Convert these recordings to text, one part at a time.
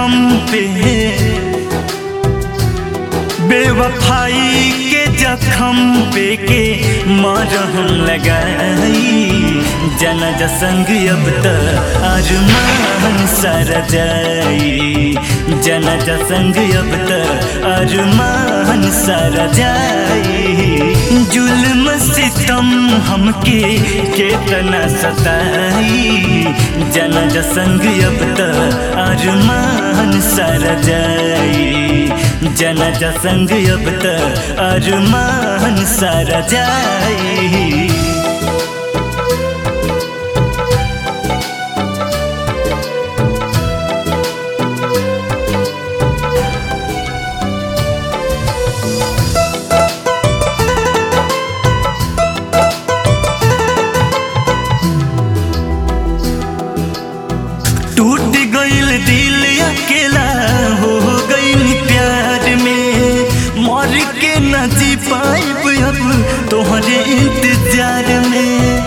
जखम पे बेवफाई के जखम पे के मरहम लगाई जना जसंग अब त अरमान सर जाई जना जसंग अब त अरमान सर जाई जुल्म सितम हमके केतना सताई जना जसंग अब त अरमान सर जाई जना जसंग अब त अरमान सर जाई टूट गईल दिल अकेला हो गईल प्यार में मर के न जी पाइब अब तोहरे इंतजार में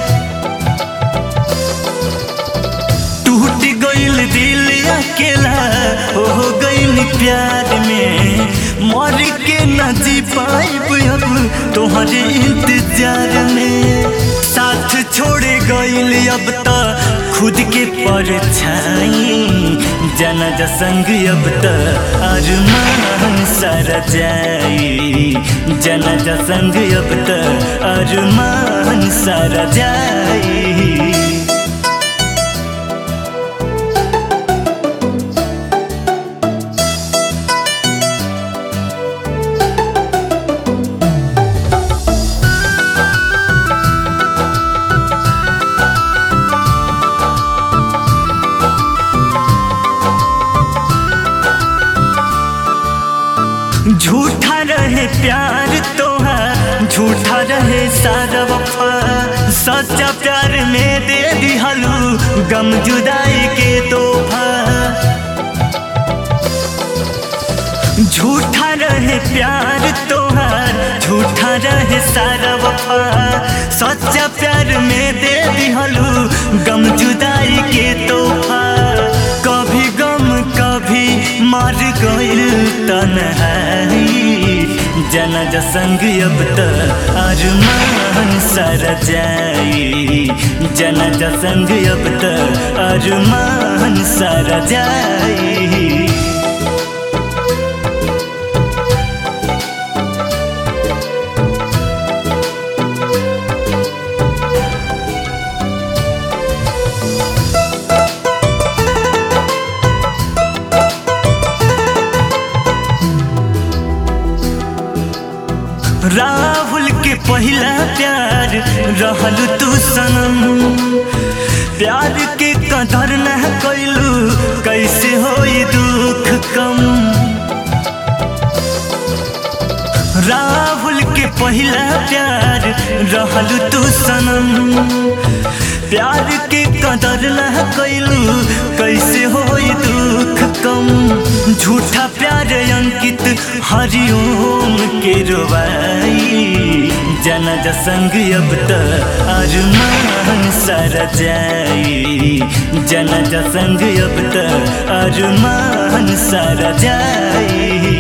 टूट गईल दिल अकेला हो गईल प्यार में मर के न जी पाइब अब तोहरे इंतजार में साथ छोड़ गईल अब तो खुद के परछाई जना जसंग अब त अरमान सर जाई जना जसंग अब त अरमान सर जाई झूठा रहे प्यार तोहार झूठा रहे सारा वफा सच्चा प्यार में दे दिहलू गम जुदाई के तोहफा झूठा रहे प्यार तोहार झूठा रहे सारा वफा सच्चा प्यार में दे दिहलू गम जुदाई के तोहफा कभी गम कभी मर गइल तन्हाई जना जसंग अब त अरमान सर जाई जना जसंग अब त अरमान सर जाई राहुल के पहला प्यार रहल तू सनम प्यार के कदर न कैलू कैसे होई दुख कम राहुल के पहला प्यार रहल तू सनम प्यार के कदर न कैलू कैसे होई दुख कम झूठा प्यार अंकित हरिओम के रोवाई जना जसंग अब त अरमान सर जाई जना जसंग अब त अरमान सर जाई